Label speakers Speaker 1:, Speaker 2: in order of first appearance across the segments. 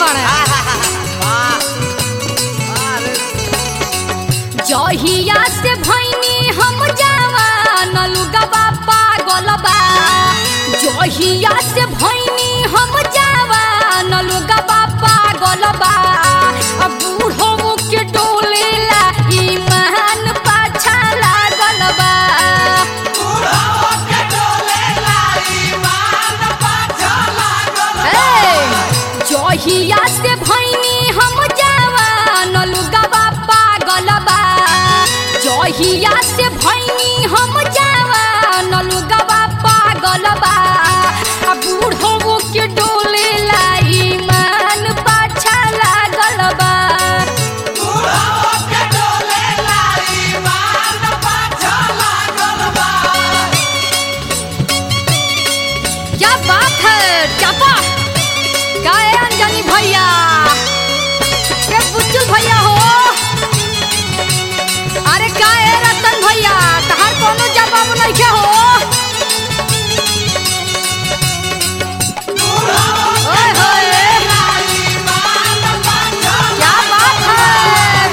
Speaker 1: बाड़े जहिया से भैनी हम जवान लुगवा पागल बा जहिया से भैनी हम जवान लुगवा पागल बा अब बूढ़ो के डोले ला ईमान पाछा लागल बा ए, जहिया से भैनी हम जवान लुगवा पागल बा जहिया से भैनी हम जवान लुगवा पागल बा आ बूढ़ो के डोले ला ईमान पाछा लागल बा क्या बात है चापा क्या है अंजनी भैया के बुच्चू भैया हो अरे क्या है रतन भैया तहार कोनो जवाब नहीं के हो ओए होए क्या बात है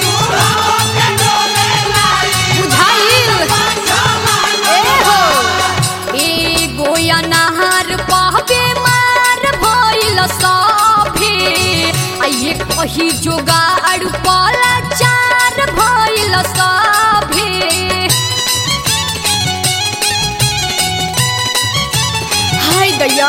Speaker 1: बुझाइल ए हो एगो अनार पहबे मार भइल सभे आ ये कही जोगाड़ पला चार भइल सभे हाय गया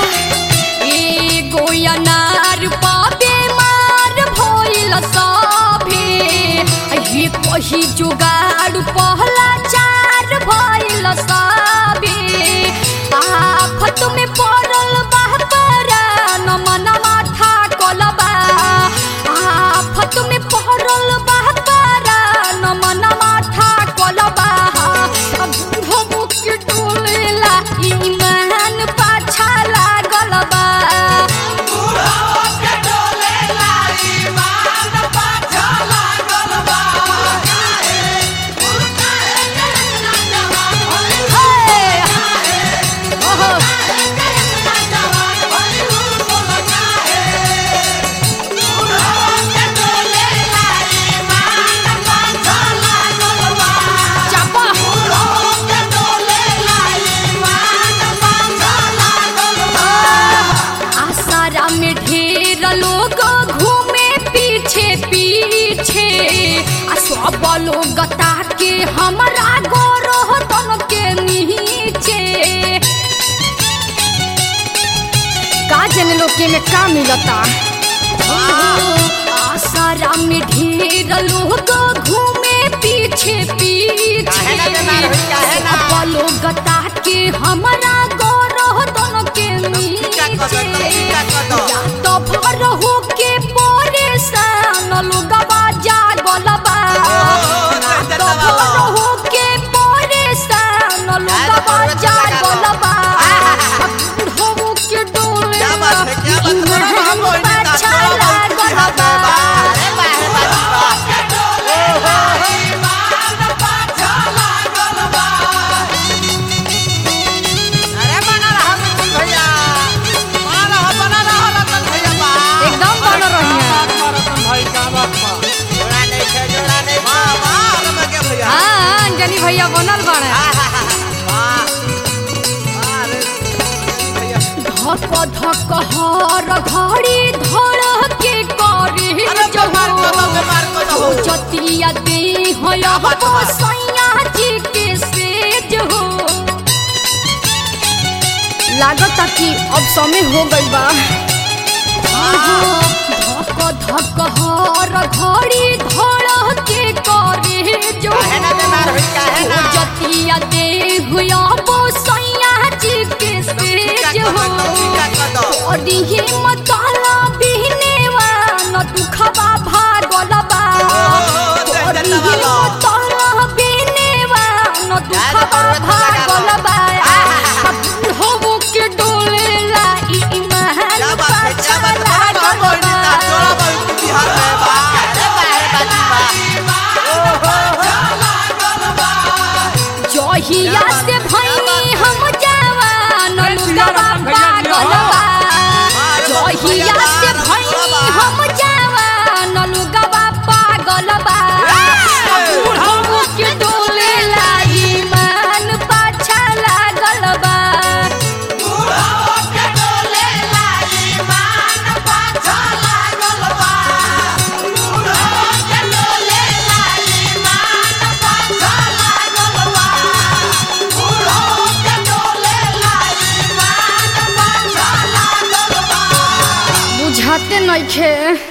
Speaker 1: एगो अनार पहबे मार भइल सभे आ ये कही जोगाड़ पहला चार भइल सभे आफत में पड़ल बा परान मनवा ठाकल बा आफत में पड़ल बा परान मनवा ठाकल बा अब बूढ़ो मुख डोलेला ईमान पाछा लागल बा हे! ओहो! चापा! आसारा में ढेर लोग घूमे पीछे पीछे आ सब लोग ताके हमरा गोरोह तन के नीचे का जन लोग के में का मिलता आसारा में ढेर लोग घूमे पीछे पीछे
Speaker 2: काहे ना बीमार होई, काहे ना?
Speaker 1: सब लोग ताके हमरा गोरोह तन के
Speaker 2: टीका कद, टीका कद।
Speaker 1: नीचे या तो भर हो के परेशान लोगवा जागल बा
Speaker 2: ओहो,
Speaker 1: ना
Speaker 2: चल,
Speaker 1: तो
Speaker 2: चल,
Speaker 1: भर
Speaker 2: बाबा।
Speaker 1: हो के परेशान लोगवा
Speaker 2: पूरा चला
Speaker 1: जागल
Speaker 2: गो।
Speaker 1: बा
Speaker 2: आहा।
Speaker 1: बूढ़ो के डोले
Speaker 2: क्या बात है क्या बात है
Speaker 1: ईमान
Speaker 2: हम लोग इन्हें
Speaker 1: पाछा
Speaker 2: नाचो
Speaker 1: लागल
Speaker 2: बाबू
Speaker 1: बा।
Speaker 2: अरे वाह अरे वाह अरे बना रहा बिल्कुल भैया बना रहा बना रहा रतन भैया बा
Speaker 1: एकदम बन रही है
Speaker 2: जोड़ा नहीं है जोड़ा नहीं वाह वाह रमन के भैया
Speaker 1: हाँ अंजनी भैया बनल बने
Speaker 2: वाह वाह अरे भैया
Speaker 1: धक धक हर घड़ी धड़ के करे
Speaker 2: अरे बीमार को दो बीमार को दो
Speaker 1: जतिया दे हो
Speaker 2: क्या बात है?
Speaker 1: सैया जी के सेज हो लागता कि अब समय हो गई बा धक धक हर घड़ी धड़ के करे जो
Speaker 2: काहे ना बीमार होई, काहे ना?
Speaker 1: जतिया दे हुआ वो सैया जी के
Speaker 2: टीका
Speaker 1: सेज
Speaker 2: कद,
Speaker 1: हो
Speaker 2: टीका कद।
Speaker 1: अडिहे मतला बिहनेवा न दुखबा भागल बा
Speaker 2: ओहो, जय जय
Speaker 1: अडिहे
Speaker 2: बाबा।
Speaker 1: मतला बिहनेवा न
Speaker 2: यार,
Speaker 1: दुखबा
Speaker 2: जरूरत ना
Speaker 1: भागल
Speaker 2: लगा
Speaker 1: बा
Speaker 2: आहा।
Speaker 1: अब हो के डोले ला ईमान
Speaker 2: क्या बात है क्या बात है बड़ा
Speaker 1: पाछा
Speaker 2: बाबू
Speaker 1: खे